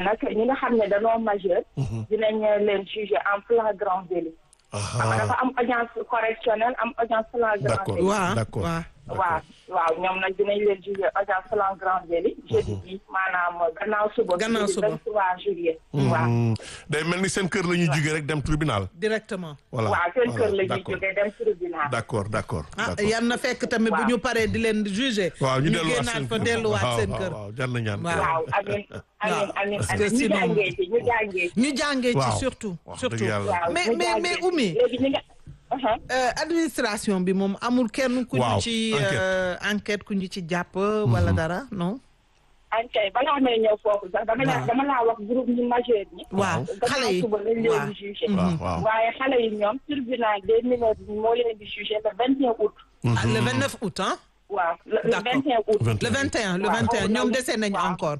nag ñi nga xam ne dañoo majeur. dinañ leen juger en flagrant délit. xam nga dafa am audience correctionnelle am audience flagrant D'accord. délit. waaw D'accord. waaw waaw waaw ñoom nag dinañ leen juger audience flagrant délit. jeudi bi maanaam gannaaw suba. Gannaaw jeudi suba. 23 juillet. waaw Hmm. day mel ni seen kër la ñuy jógee rek dem tribunal. directement voilà waaw seen kër la ñuy d'accord. jógee dem tribunal. d'accord d'accord ah d'accord. yan na fekk tamit bu Waaw. ñu paree di leen juger waaw ñu delluwaat génnaat seen fa kër. delluwaat waaw, seen waaw, kër waaw jar na ñaan. Waaw. waaw amiin amiin amiin Parce que amiin ñu sinon- jàngee ci ñu jàngee ci. ñu jàngee ci Waaw. surtout Wax surtout dëgg yàlla. waaw mais ñu mais jàngee mais ci. Oumy léegi ñi nga. Uh-huh. Euh, administration bi moom amul kenn ku ñu Waaw, ci enquête. euh, enquête ku ñu ci jàpp wala dara non ankay balaa may ñëw foofu sax dama la Waaw. dama laa wax groupe ñu majeur ñi. waaw xale yi suba lañ waaw. leen di jugé. waaw waaw. waaye xale yi ñoom tribunal des mineurs bi moo leen di jugé le 21 août. Ah, le 29 août hein waaw le le D'accord. 21 août. le 21 le Waaw. 21 ñoom dese nañu Waaw. encore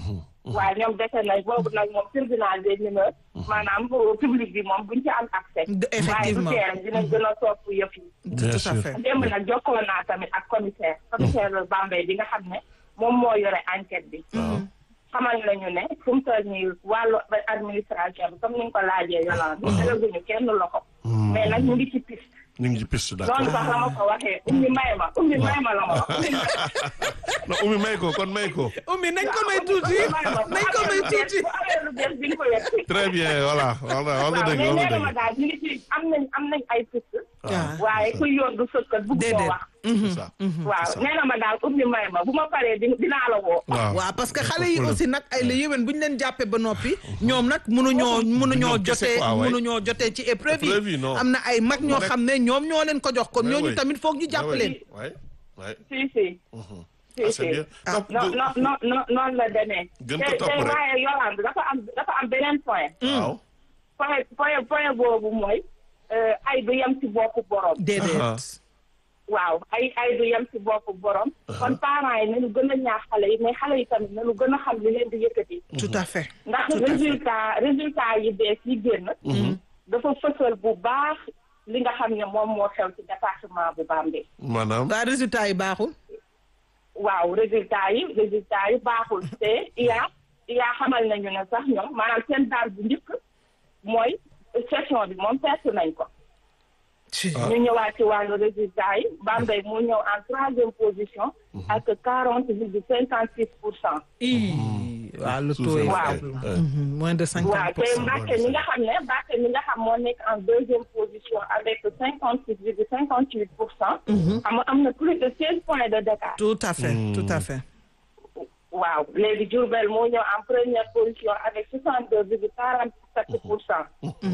waaw ñoom dese nañ boobu nag moom tribunal des mineurs. maanaam pour public bi moom buñ ci am accès. De- effectivement. waaye du tee dinañ gën a topp yëf yi. Bien tout à sûr. fait démb nag jokkoo naa tamit ak commissaire. commissaire Bambey bi nga xam ne moom moo yore enquête bi. xamal nañu ne fu mu toll nii wàllu administration bi comme ni nga ko laajee yolaan bi dalaguñu kenn loxo. mais nag ñu ngi ci piste. ñu ngi ci piste noonu d'accord. sax la ma ko waxee ummi may ma ummi may ma la ma wax. ummi may non Oumy may ko kon may ko. Oumy nañ ko may tuuti nañ ko may tuuti bu amee lu bees di nga ko yegg. très bien voilà voilà wax nga waaw dëgg mais wax nee nga na ma dëgg. daal ñu ngi ci am nañ am nañ ay piste. waaw waaye ku yoon du sëkkat bugg koo déedéet wax. c'est ça. waaw nee na ma daal ummi may ma bu ma paree di dinaa la woo. waaw waaw parce que xale yi aussi nag ay la yéwén bu ñu leen jàppee ba noppi ñoom nag mënuñoo mënuñoo Ñoom kese jotee quoi, ouais. mënuñoo jotee ci épreuve Épreuve yi yi, non. am na ay mag ñoo Rek. xam ne ñoom ñoo leen ko jox kon Ouais, ñooñu ouais. tamit foog ñu jàpp Ouais, leen ouais. Ouais. si si. Ah, si c'est si. bien. Donc, non de- non non non noonu la demee. Gën ko te topp te rek. waaye Yolande dafa am dafa am beneen point. waaw. point point point boobu mooy euh, ay du yem ci boppu borom. déedéet waaw ay ay du yem ci boppu borom. kon parents yi nañu gën a ñaax xale yi mais xale yi tamit nañu gën a xam li leen di yëkkati. tout à fait ndax Tout à fait. résultat résultat yi bees yi génn. dafa fësal bu baax li nga xam ne moom moo xew ci département bu Bambey. maanaam. waa résultat yi baaxul waaw résultat yi résultat yi baaxul te iya iya xamal nañu ne sax ñoom maanaam seen daal bu njëkk mooy session bi moom perte nañ ko ñu ñëwaat ci wàllu résultat yi Bambey moo ñëw en troisième position ak quarante virgule cinquante six pour cent ii waaw le Sous- taux est sous- Waaw. faible. ouais. Mhm, moins de waaw cinquante pour te cent Mbàkke mi nga xam ne Mbàkke mi nga xam moo nekk en deuxième position avec cinquante six virgule cinquante huit pour cent xam nga am na plus de seize points de d'écart tout à fait tout à fait waaw léegi Diourbel moo ñëw en première position avec soixante deux virgule quarante sept pour cent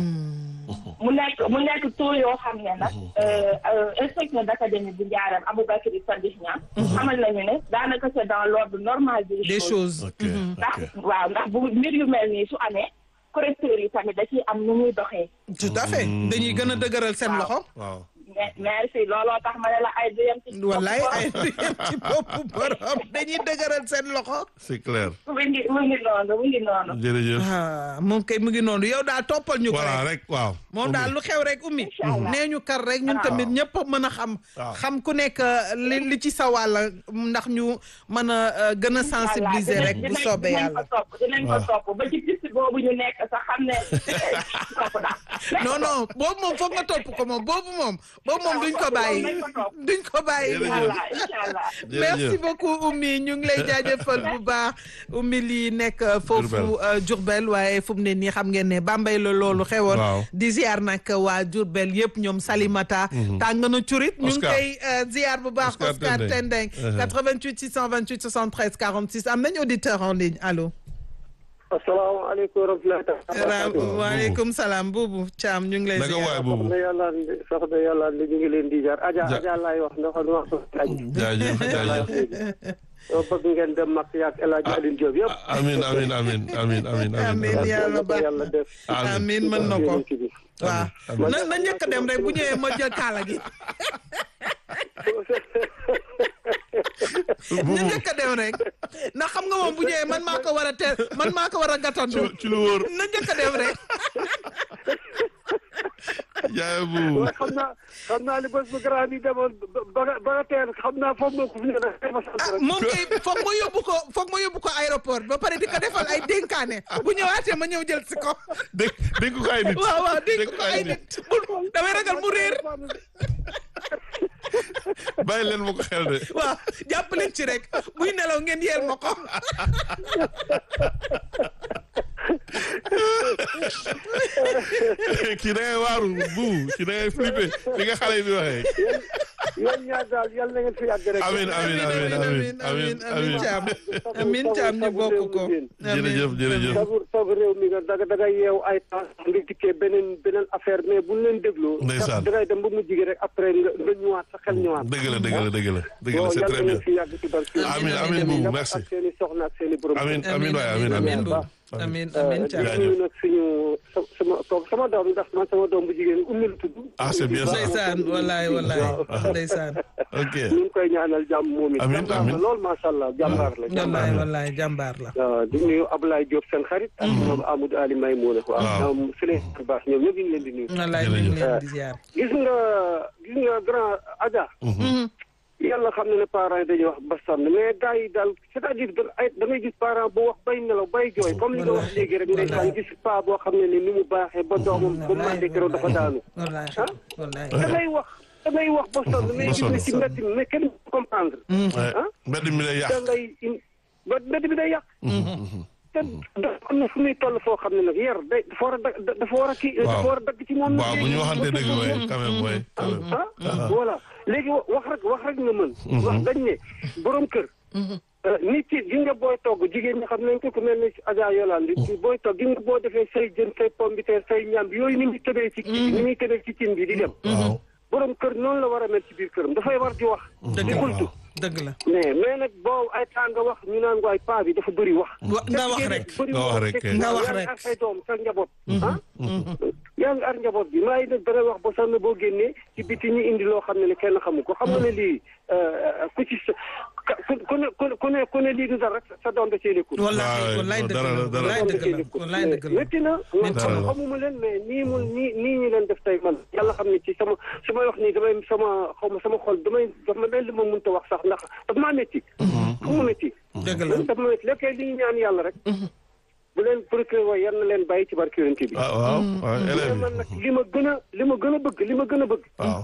mu nekk mu nekk taux yoo xam ne nag inspecteur d'académie bu Ndiarème Aboubacry Sadikh Niang xamal nañu ne daanaka c'est dans l'ordre normal des des choses choses ok ndax ok. waaw ndax bu mbir yu mel nii su amee correcteurs yi tamit da ciy am nu muy doxee tout à fait dañuy gën a dëgëral seen Waaw. loxo waaw. mais merci looloo tax ma ne la ay duyam ci wallaay ay ci boppu borom dañuy dëgëral seen loxo c'est clair. mu ngi mu ngi noonu mu ngi noonu jërëjëf. ah moom kay mu ngi noonu yow daal toppal ñu ko voilà rek rek waaw. moom daal lu xew rek ummi Inch'Allah. nee ñu kar rek ñun Waaw. tamit ñëpp a mën a xam Waaw. xam ku nekk li li ci sa wàll ndax ñu mën a euh, gën a sensibiliser rek bu soobee dinañ yàlla ko topp dinañ ko Voilà. topp ba ci piste boobu ñu nekk sax xam ne topp daal non non boobu moom foog nga topp ko moom boobu moom boobu moom duñ ko bàyyi Nañ ko topp. duñ ko bàyyi Jërëjëf. Inch'Allah Inch'Allah Jërëjëf. merci beaucoup Oumy ñu ngi lay jaajëfal bu baax Oumy lii nekk euh, foofu Diourbel. euh, Diourbel waaye fu mu ne nii xam ngeen ne Bambey la loolu xewoon Waaw. di ziar nag waa Diourbel yëpp ñoom Salimata tàng na curit ñu ngi Oscar. koy euh, ziar bu baax Oscar Oscar Tendeng. Tendeng Uh-huh. 88 628 73 46 am nañ auditeur en ligne allo asalaamaaleykum wa rahmatullahi taala Ra- waaleykum salaam buubu Thiam ñu ngi lay naka waay ziar boobu. soxna yàlla soxna yàlla li ñu ngi leen di jaar aja Ja- aja laay wax ndax lu wax soxna aji jaajëf jaajëf. soo bëgg ngeen dem mag yaag El Hadj Alioune Diop yëpp amin amin amin amin amin Amin, amin. yàlla yàlla ko baax. yàlla def amiin mën na ko yonent bi. waaw amiin. na na njëkk a dem rek bu ñëwee ma jël kaala gi na njëkk a dem rek ndax xam nga moom bu ñëwee man maa ko war a teel man maa ko war a gàttandu ci ci lu wóor. na njëkk a dem rek jaay bu waaye xam naa xam naa li bés bu grand bi demoon ba ba nga ba nga teel xam naa foofu moo ko fi ne rek ma sant ah rek. moom kay foog ma yóbbu ko foog ma yóbbu ko aéroport ba pare di ko defal ay dénkaane bu ñëwaatee ma ñëw jël si ko dégg dégg ko ay nit waaw waaw dégg ko ay nit bul damay ragal mu réer bàyyi leen ma ko xel de waaw jàpp leen ci rek buy nelaw ngeen yeel ma ko kii da ngay waaru bu kii da ngay flippé li nga xale yi di waxee yéen ñaar daal yal na ngeen fi yàgg rek. amin amin amin amin amin amin caam amin caam ñu bokk ko jërëjëf jërëjëf sabu sabu réew mi nga daga daga yeew ay temps nga dikkee beneen beneen affaire mais buñ leen dégloo. Ndeysaan. dangay dem ba mujj gi rek après nga nga ñëwaat sa xel ñëwaat. dëgg la dëgg la dëgg la dëgg la bon c'est yal très na bien ngeen fi yàgg ci barke. amin amin bu merci ak seen i soxna ak seen i borom. amin amin waay amin amin bu amin amin di caam Jaajëf. nuyu nag suñu sa- sama kooku sama doom ndax man sama doom bu jigéen ummi la tudd. Ah, c'est bien ça. ndeysaan wallaay wallaay ndeysaan ok ñu ngi koy ñaanal jàmm moom it. Amiin, jàmbaar amiin. la lool macha allah jàmbaar la. wallaay wallaay jàmbaar la waaw di nuyu Ablaye Diop seen xarit. ak ñoom Amadou Ali Maymouna. Waaw. waaw ñoom Souleymane Bass ñoom ñëpp ñu ngi leen di nuyu. wallaay ñu ngi leen di ziar gis nga gis nga grand Adja. yàlla xam na ne parents yi dañuy wax ba sànn mais gars yi daal c'est-à-dire da ay da ngay gis parent bu wax bay nelaw bay jooy comme li nga wax léegi rek ndeysaan gis pa boo xam ne ni ni mu baaxee ba doomam ba mu àndee keroog dafa daanu. wallaay wallaay da ngay wax da ngay wax ba sonn mais gis nga ci mbedd mi mais kenn du comprendre. Ouais. ah mbedd mi lay da yàq ngay in- ba mbedd bi day yàq. te dafa am na fu muy toll foo xam ne nag yar day dafa war a da dafa war a kii. dafa war a dagg ci moom. waaw bu ñu waxante dëgg way quand même way quand même ah voilà léegi wa- wax rek wax rek nga mën. wax dañ ne borom kër. nit ki gi nga booy togg jigéen ñi xam nañ ko ku mel ni Adja Yolande booy togg gi nga boo defee say jën say pomme de terre say ñam yooyu ni muy tëbee ci kii ni muy tëbee ci cin bi di dem. waaw borom kër noonu la war a mel ci biir këram dafay war di wax. dëgg di la xultu dëgg la mais mais nag boo ay temps nga wax ñu naan waay paa bi dafa bëri wax. wa nga wax rek bëri Nga wax rek, te kay. Nga wax yaa ngi rek. ar say doom sa njaboot. ah yaa ngi ar njaboot bi maa ngi nag dana wax ba sax na boo génnee ci biti ñu indi loo xam ne ne kenn xamu ko xam nga ne lii ku ci sa ka- ku ku ne ku ne ku ne ku ne lii du dara rek sa doom da cee nekkul. wallaay Waaw, wallaay dëgg dara la la, dara la. wallaay dëgg la wallaay dëgg la métti na man Métti na. xamuma leen mais nii mu nii nii ñu leen def tey man yàlla xam ne ci sama su may wax nii damay sama xaw ma sama xol damay daf ma mel li ma mënta wax sax ndax daf maa métti fu mu métti dëgg la daf ma métti lépp kay li ñu ñaan yàlla rek bu leen procureur waaye yal na leen bàyyi ci barke yonent bi waaw waaw waaw mais élèves man nag li ma gën a li ma gën a bëgg li ma gën a bëgg waaw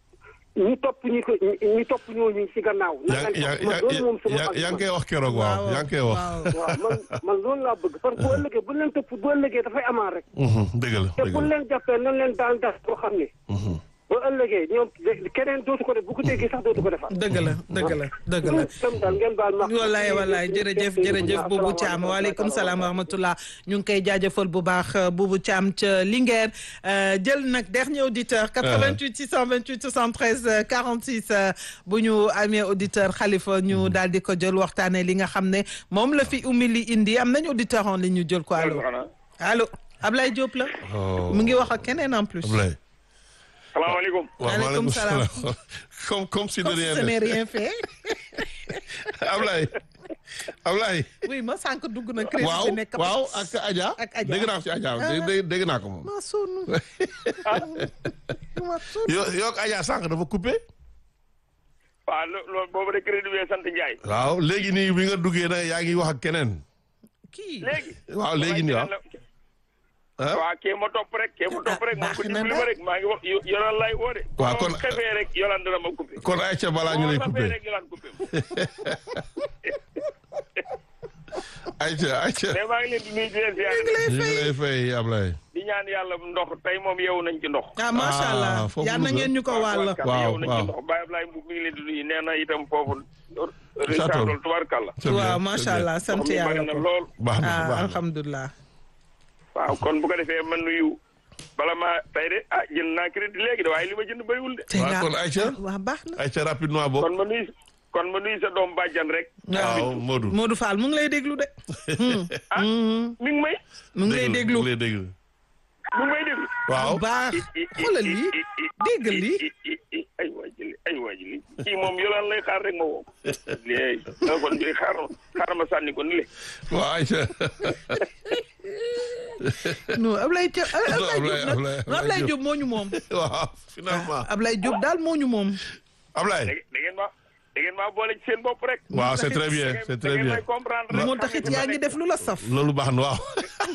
ñu topp ñi ko ñi topp ñooñu ci gannaaw yaa naka yaa man loolu moom sama yaa ak yaa ngi man. koy wax keroog waaw yaa ngi koy wax waaw waaw man man loolu laa bëgg parce que bu ëllëgee bu leen topp bu ëllëgee dafay amaan rek Mhm, dëgg la te dëgg bu la leen jàppee nan leen daan def boo xam ne ba ëllëgee ñoom keneen dootu ko def bu ko déggee sax dootu ko defaat dëgg la dëgg la dëgg la tam daal ngeen baal ma wallaay wallaay jërëjëf jërëjëf Boubou Thiam waaleykum salaam wa rahmatullah ñu ngi koy jaajëfal bu baax Boubou Thiam ca Linguère euh, jël nag dernier auditeur 88 628 73 euh, 46 euh, bu ñu amee auditeur Khalifa ñu daal di ko jël waxtaanee li nga xam ne moom la fi umili indi am nañu auditeur en ligne ñu jël ko allo allo Ablaye Diop la Oh. mu ngi wax ak keneen en plus Ablaye salaamaaleykum waaw Maaleykum maaleykum salaam. salaam comme comme si de comme si rien ce n'est n'était. rien fait Ablaye Ablaye oui ma sànq dugg na crédit waaw bi nekk waaw ak Adja Ak Adja. dégg naa ko ci Adja dé- dé- dégg naa ko moom ma sonn ma sonn yo yoo ak Adja sànq dafa coupé waaw lo- loolu boobu de crédit bi sant Ndiaye waaw léegi nii bi nga duggee na yaa ngi wax ak keneen kii léegi waaw léegi nii waaw ah waaw kee ma topp rek kee ma topp rek moom ko baax na dimbali nag. ma rek maa ngi wax yo- yolaan lay woo de Waaw, kon kon- xefee rek yolaan dana ma coupé kon Aïcha balaa ñu lay Boo coupé xefee rek yolaan coupé Aïcha Aïcha mais maa ngi leen di nuyu di leen ziare ñu ngi lay fay Ablaye di ñaan yàlla ndox tey moom yeewu nañ ci ndox ah macha Ah, allah foofu yal na Louga. ngeen ñu ko wàll. tubaarkàlla, Waaw, yeewu nañ waaw. ci ndox Baye Ablaye Mbuub mi ngi leen di nuyu nee na itam foofu Château. Richard tubaarkàlla C'est bien, waaw c'est macha bien. allah sant ndox mi bari yàlla na ko lool baax na ah baax na alhamdulilah. waaw kon bu ko defee man nuyu bala maa tey de ah jënd naa crédit léegi de waaye li ma jënd bëriwul de tey waaw, nga kon Aïcha. waaw baax na. Aïcha rapidement bokk kon ma nuyu kon ma nuyu sa doom bàjjan rek waaw Modou Modou Fall mu ngi lay déglu de. ah mi ngi may mu ngi lay déglu mu ngi lay déglu mi ngi may déglu waaw bu baax xoolal lii dégg lii. ay waa ji ay waa ji li kii moom yolaan lay xaar rek ma woo léegi téléphone bi xaar xaar ma sànni ko ni le waaw Aïcha non Ablaye Thiam Non, Ablaye Diop nag Ablaye- non Ablaye Diop moo ñu moom. waaw finalement Ablaye Diop daal moo ñu moom. Ablaye. da ngeen ma da ngeen maa boole ci seen bopp rek. waaw c'est très bien da ngeen- c'est da très ngeen bien. may comprendre rek. moo taxit yaa ngi def lu la saf. loolu baax na waaw.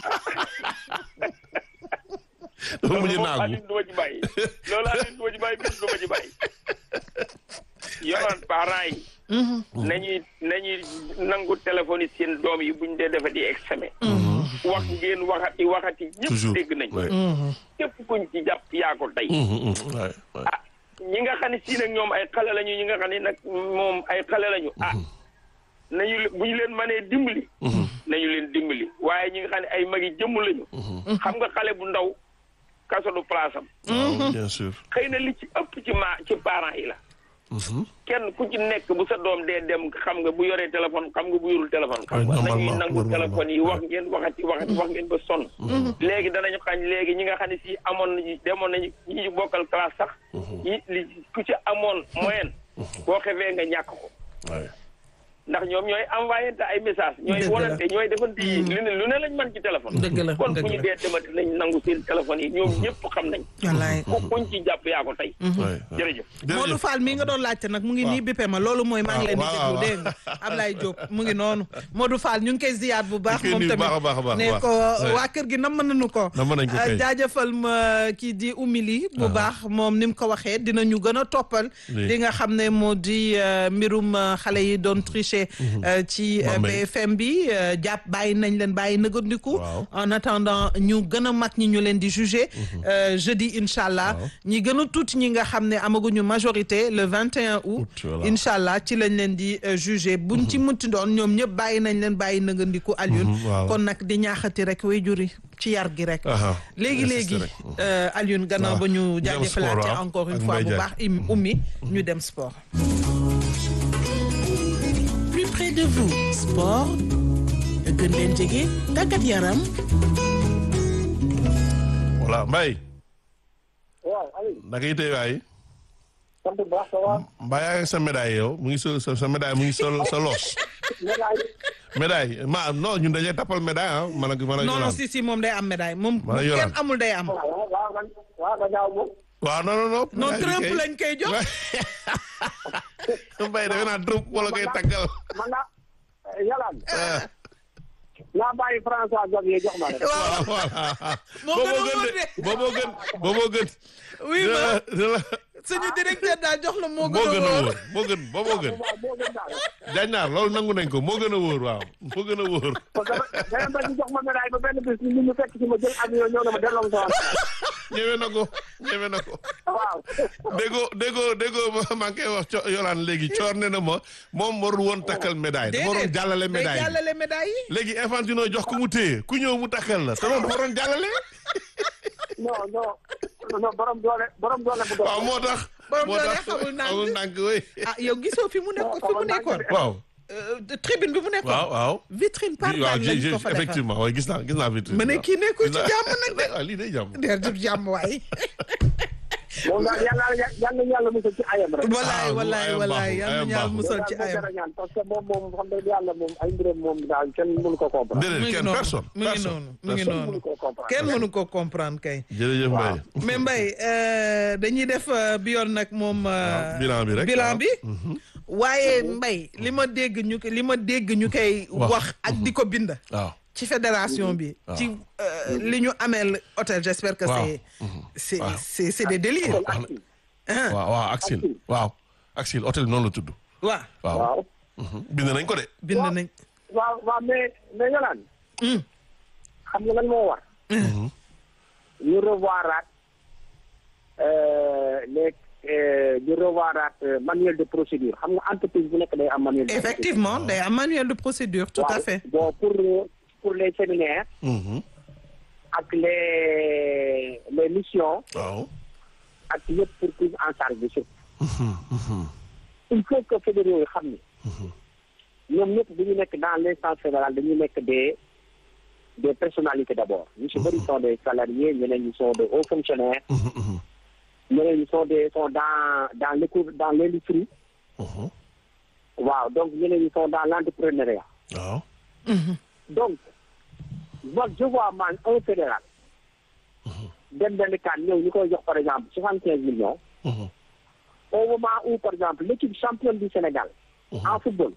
dafa mujj loolu moom naagu. Alioune du ma ci bàyyi loolu Alioune du ma ci bàyyi bis du ma ci bàyyi. yoroon parents yi. nañuy nañuy nangu téléphone yi seen doom yi buñ dee defati examen. wax ngeen waxati waxati ñëpp toujours dégg nañ. ouais. képp kuñ ci jàpp yaa ko tey. Mhm, mhm, ouais, ouais. ah ñi nga xam ne si nag ñoom ay xale lañu ñi nga xam ne nag moom ay xale lañu ah nañu le- bu ñu leen mënee dimbali. nañu leen dimbali waaye ñi nga xam ne ay magi jëmm lañu. xam nga xale bu ndaw kaso du place am. waaw bien sûr. xëy na li ci ëpp ci ma ci parents yi la. Mhm. kenn ku ci nekk bu sa doom dee dem xam nga bu yoree téléphone xam nga bu yorul téléphone. xam nga Ouais, nañuy normalement, nangu normalement. téléphone yi wax ngeen waxati waxati wax ngeen ba sonn. léegi danañu xañ léegi ñi nga xam ne si amoon nañu demoon nañu ñi ñu bokkal classe sax. ñi li ku ci amoon moyenne. boo xefee nga ñàkk ko. Ouais. ndax ñoom ñooy envoyé te ay message ñooy Dëgg la. wonante ñooy defante yi lu ne lu ne lañ mën ci téléphone. Dëgg la, kon dëgg fu ñu la. dee demati nañ nangu seen téléphone yi ñoom ñëpp xam nañ. wallaay. ku kuñ ci jàpp yaa ko tey. Ouais, ouais. jërëjëf. Modou Fall mii nga doon laajte nag mu ngi nii bippe ma loolu mooy maa ngi leen di waaw, déglu waaw. dégg nga Ablaye Diop mu ngi noonu Modou Fall ñu ngi koy ziyaat bu baax Ñu ngi koy moom nuyu tamit baax a baax a baax, ne baax. ko Ouais. waa kër gi nam nañu ko Namm nañ ko Euh, kay. jaajëfal ma kii di umili bu baax moom ni mu ko waxee dinañu gën a toppal Oui. li nga xam ne moo di euh, mbirum euh, xale yi doon tricher euh, ci euh, Bambey. BFM bi euh, jàpp bàyyi nañ leen bàyyi nëgandiku Waaw. en attendant ñu gën a mag ñi ñu leen di juger euh, jeudi incha allah Waaw. ñi gën a tuuti ñi nga xam ne amaguñu majorité le 21 août Août, voilà. incha allah ci lañ leen di euh, juger buñ ci munti doon ñoom ñëpp bàyyi nañ leen bàyyi nëgandiku Alioune Mhm, voilà. kon nag di ñaaxati rek way juri ci yar gi rek Aha. léegi léegi Insister rek. euh, Alioune gannaaw Waaw. ba ñu Dem jaajëfalaate sport, ah, encore une ak fois Mbaye bu Diagne. baax im ummi ñu dem sport plus près de vous sport gën leen jege tàggat yaram voilà Mbaye. waaw Aliou naka yitee waay. sant bu baax ça va Mbaye yaa ngi sa médaille yow mu ngi sa sa sa médaille mu ngi sa sa los. médaille médaille ma non ñun dañuy tappal médaille ah man ak man ak non non Yolande. si si moom day am médaille moom Wala bu kenn Yolande. amul day am waaw waaw man waaw nga ñaaw moom waaw non non non. non médaille bi Trump kay. lañ koy jox Mbaye defe naa Trump wala koy tàggal. man naa yalaan ah naa bàyyi François Xavier jox ma rek waaw voilà. Moo gën a booboo wóor gën de. de booboo gën booboo gën. oui ma dina la dina la suñu directeur daal jox la moo moo gën gën a a wóor wóor moo gën booboo gën. waaw moo gën daal Jañnaar loolu nangu nañ ko moo gën a wóor waaw moo gën a wóor. parce que dama bañ ñu jox ma médaille ba benn bis ñu ñu fekk ci ma jël avion ñëw na ma delloo ma sama ñëwee na ko ñëwee na ko. waaw déggoo déggoo déggoo ma maa ngi koy wax co Yolaan léegi coor ne na ma moom warul woon takkal médaille dafa waroon jàllale day médaille bi. jàllale médaille yi léegi Infantino jox ko mu téye ku ñëw mu takkal la te loolu dafa waroon jàllale. non non non borom doole borom doole bu doole waaw moo tax. Borom moo doole tax xamul ndànk. xamul ndànk oui. ah yow gisoo fi mu nekk fi mu nekkoon waaw Euh, tribune bi mu nekkoon waaw waaw. vitrine waaw partage lañ j'ai- ko fa defar effectivement waaye gis naa gis naa vitrine. ma ne kii nekkul ci Gis naa- jàmm nag de waaw lii day jàmm. der jub jàmm waay moom daal yàlla yàlla yàlla musal ci ayam rek walaay bu walaay ayam walaay baaxul, yal na ayam ñaar baaxul. musal ci daal moo ayam jar a ñaan parce que moom moom xam nga yàlla moom ay mbiram moom daal kenn mënu ko comprendre mu déedéet ngi kenn noonu personne. mu ngi personne, noonu mu ngi personne. noonu mënu ko comprendre kenn mënu ko comprendre kay jërëjëf Mbaye. mais Mbaye euh, dañuy def euh, bi yoon nag moom euh, waaw, bilan bi rek, bilan waaw. bi waaye Mbaye li ma dégg ñu ko li ma dégg ñu koy Wax. wax ak di ko bind waaw. ci fédération bi ci euh, li ñu ameel hôtel j'espère que Waaw. c'est c'est Waaw. c'est c'est des délires ah waaw waaw Axil waaw Axil hôtel bi noonu la tudd. waaw waaw waaw bind nañ ko de. bind nañ waaw waaw mais mais yolaan Hmm. xam nga lan moo war ñu revoiraat euh, les euh, ñu revoiraat euh, manuel de procédure xam nga entreprise bu nekk day am manuel de effectivement day am manuel de procédure tout à Waaw. fait bon pour pour les séminaires Mhm. ak les les missions waaw. ak yëpp pour prise en charge de surtout il faut que fédéraux yi xam ni ñoom ñëpp bu ñu nekk dans l'instance fédérale dañuy nekk des des personnalités d'abord ñu si bëri sont des salariés ñeneen ñi sont des hauts fonctionnaires ñeneen ñi sont des sont dans dans l'éco dans l'industrie Mhm. waaw donc ñeneen ñi sont dans l'entrepreneuriat waaw. donc moi je vois man un fédéral dem benn kan ñëw ñu koy jox par exemple soixante quinze millions Mhm. au moment où par exemple l'équipe championne du Sénégal en football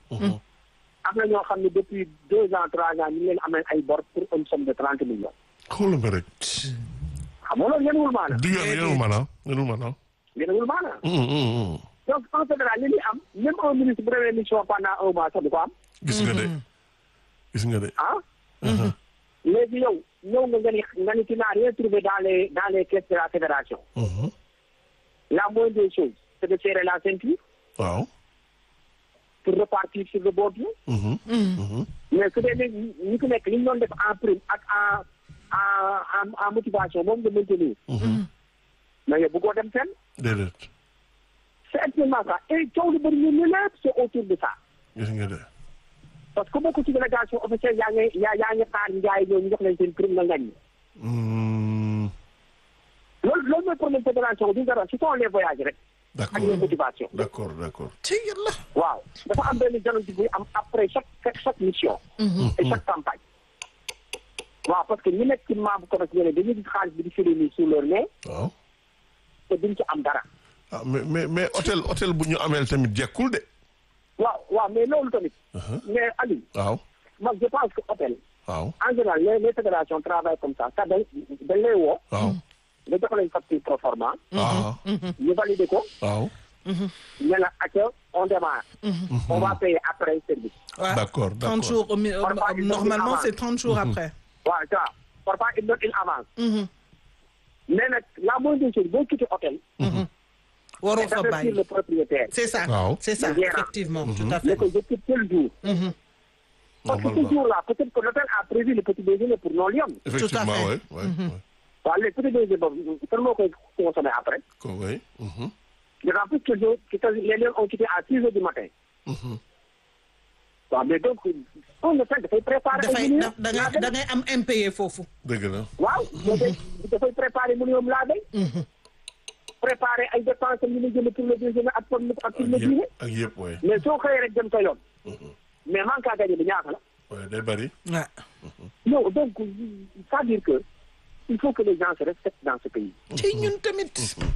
am na ñoo xam ne depuis deux ans trois ans ñu ngi leen amee ay bor pour une somme de trente millions xoolal ma rek. xam nga loolu yenuwul maana du yoon yenul maanaam yenul maanaam. yenuwul maana Mhm, mhm, mhm. donc un fédéral li muy am même un ministre bu demee mission pendant un mois sax du ko am gis nga de. gis nga de. ah léegi yow ñëw nga nga ni nga ni tu n'as rien trouvé dans les dans les caisses de la fédération Mhm. la moindre des choses c'est de serrer la ceinture waaw. pour repartir sur le bon pied Mhm. Mhm. mais su dee ne ñi ku nekk li ñu doon def en prime ak en en en en motivation moom nga maintenir mais yow bëggoo dem fenn déedéet. c'est actuellement ça et coow lu bëri ñu ne lépp c'est autour de ça gis nga de. parce que bokk ci délégation officielle yaa ngi yaa yaa ngi xaar njaay ñoo ñu jox leen seen prime nga ngañ Mhm. loolu loolu mooy problème fédération du dara ce sont les voyages rek ak les d'accord motivations d'accord d'accord. ci yàlla. waaw dafa am benn dialogue buy am après chaque chaque mission et chaque campagne waaw parce que ñu nekk ci membre correctionnel dañuy gis xaalis bi di firi nii sous leur nez waaw. te duñ ci am dara ah mais mais mais hôtel hôtel bu ñu ameel tamit jekkul de. waaw waaw mais loolu tamit mais Aliou waaw. man je pense que hôtel waaw. en général les les fédérations travaillent comme ça ça dañ dañ lay woo waaw. nga jox leen facture pro forma waaw. ñu valider ko waaw. ne la acca on démarre on va payer après service Ouais. D'accord, 30 d'accord. jours, au mi- euh, Parfois, ils ont normalement, mis c'est avant. 30 jours après. waaw ça parfois il donne une avance Mhm. mais nag la moindre des choses boo quitté hôtel waroo c'est fa d'avertir bàyyi. le propriétaire C'est ça. Waaw. C'est ça, Le gérant. effectivement, tout à ne fait. ko je quitte tel jour parce que ce Normalement. jour là peut-être que l'hôtel a prévu le petit déjeuner pour non lion Effectivement, fait. oui. oui, oui. waaw léegi petit déjeuner boobu kan moo koy consommer après Ko- oui. Mhm. d'autant plus que jo- que que les lions ont quitté à six heures du matin Mhm. waaw mais donc on le fait dafay préparer ay dafay millions da da ngay da ngay am impayé foofu. dëgg la. waaw dafay dafay préparer millions laa day préparer ay dépenses yu ñu jënd pour le déjeuner ak pour le ak pour ak le dîner yëpp ak yëpp oui. mais soo xëyee rek dem sa yoon mais manque à gagner bi ñaata la oui day bari. Ouais. non donc c'est-à-dire que il faut que les gens se respectent dans ce pays ci ñun tamit.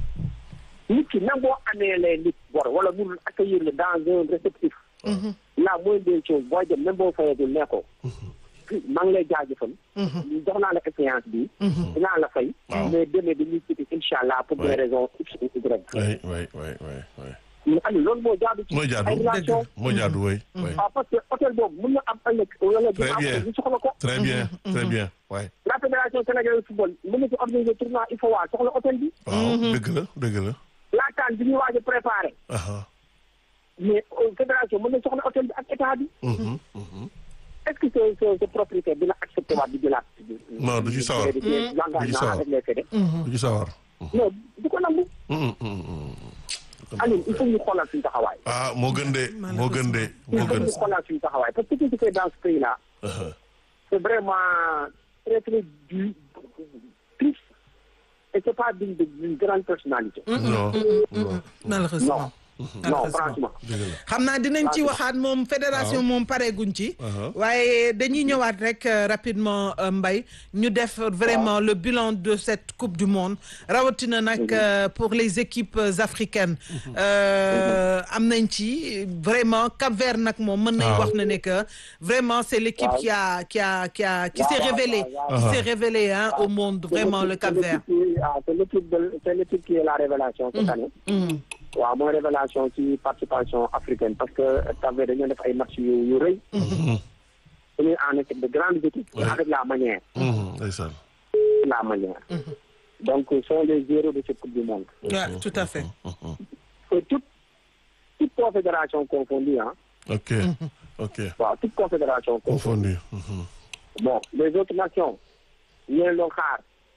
nit ki même boo amee les nit bor wala mënul accueillir le dans un réceptif la moindre des choses booy dem même boo fayagul ne ko maa ngi lay jaajëfal jox naa la expérience bi dinaa la fay mais demee dañuy citi incha allah pour des Ouais. raisons x ou y oui oui oui oui oui. mais Aliou loolu moo jaadu ci mooy jaadu ay relation mooy jaadu oui. oui. waaw parce que hôtel boobu mën na am ëllëg wala Très dina bien. am ñu soxla ko très bien très bien oui. la fédération sénégalaise de football mën na ci organiser tournoi il faut waa soxla hôtel bi waaw dëgg la dëgg la. la CAN bi ñuy waaj a préparé aha mais euh, fédération mën na soxla hôtel bi ak état bi Mhm, mhm. est-ce que ce ce ce propriétaire dina accepté waat di jëlaat Non, du ci sawar. di jëlaat Du ci l'engagement sawar. avec les fédé du ci sawar. non du ko nangu Mhm, mhm, mhm. Aliou il faut ñu xoolal suñu taxawaay ah moo gën de moo gën de il moo faut gën. ñu xoolal suñu taxawaay parce que ce qui se fait dans ce pays là aha c'est vraiment très très du triste et c'est pas digne de- d'une grande personnalité non non. malheureusement. non franchement dëgg la. xam naa dinañ ci waxaat moom fédération moom pareeguñ ci. Uh-huh. waaye dañuy ñëwaat rek euh, rapidement euh, Mbaye ñu def vraiment le bilan de cette coupe du monde rawatina nag euh, pour les équipes euh, africaines. Euh, am nañ ci vraiment Cap-Vert nag moom mën nañ Waaw. wax na ne que vraiment c'est l'équipe qui a qui a qui a qui s'est Waaw, waaw, révélée waaw, qui waaw. s'est révélée hein au monde vraiment le Cap-Vert. C'est l'équipe qui- ah, c'est l'équipe de- c'est l'équipe qui est la révélation cette année Mhm. waaw mooy révélation ci participation africaine parce que Cap-Vert dañoo def ay match yu yu rëy dañuy en équipe de grandes équipes Ouais. avec la manière Mhm, ndeysaan. la manière donc ce sont les héros de cette coupe du monde Ouais, tout à fait. et toute toute confédération confondue hein ok ok waaw toute confédération confondue confondu. Mhm. bon les autres nations ñeen doon xaar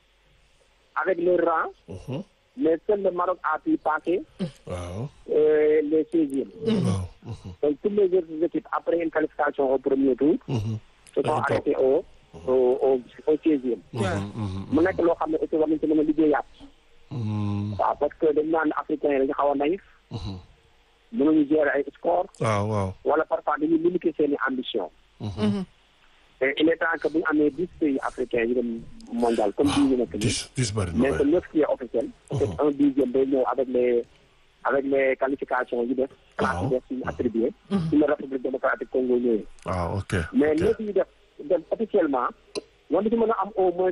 avec leur rang Mhm. mais seul le Maroc a pu passer waaw euh, les 16e waaw. Mhm. donc toutes les autres équipes après une qualification au premier tour Mhm. se sont Dañu toog. arrêtées au au au au 16e Ouais. Mhm. mu nekk loo xam ne aussi war nañ ci mën a liggéeyaat Mhm. waaw parce que dañ naan africain yi dañu xaw a naïf Mhm. mënuñu gérer ay score waaw waaw. wala parfois dañuy limiter seen i ambition Mhm. et il est temps que bu ñu amee dix pays africains yu dem mondial comme bii ñu nekk nii dix dix bëri na mais waay. que neuf qui est officiel peut-être un dixième day ñëw avec les avec les qualifications yu def classe yu def yu attribué ci la république démocratique Congo ñëwee waaw ok mais ok. neuf yi def dem officiellement war na ci mën a am au moins